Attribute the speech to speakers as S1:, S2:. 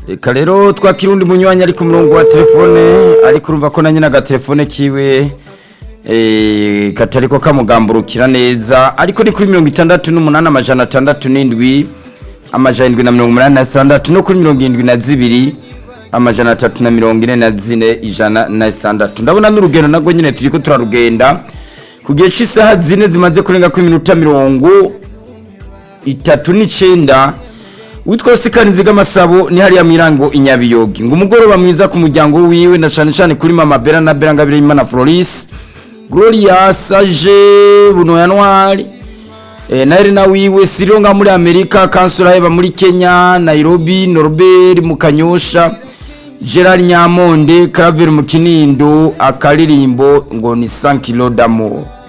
S1: reka rero twakira undi munywanyi ari ku murongo wa telefone ariko urumva ko na nyine agatelefone kiwe eh, katariko kamugamburukira neza ariko ni kuri mirongo itandatu n'umunani amajana atandatu n'indwi amajana indwi na mirongo umunani na sitandatu no kuri mirongo irindwi na zibiri amajana atatu na mirongo ine na zine ijana na sitandatu ndabona n'urugendo nabwo nyine turiko turarugenda ku gihe cy'isaha zine zimaze kurenga ku iminota mirongo itatu n'icenda witwa sikanizi bw'amasabo ni hariya mu irango inyabiyogi ngo umugoroba mwiza ku muryango wiwe na cane cane kuri mama bera na bera ngabire imana floris gloria sage buno yanwari e, na Elena wiwe siriyo nga muri amerika kansura heba muri kenya nairobi norbert mu kanyosha gerard nyamonde claver mu kinindo akaririmbo ngo ni 5 kilo d'amour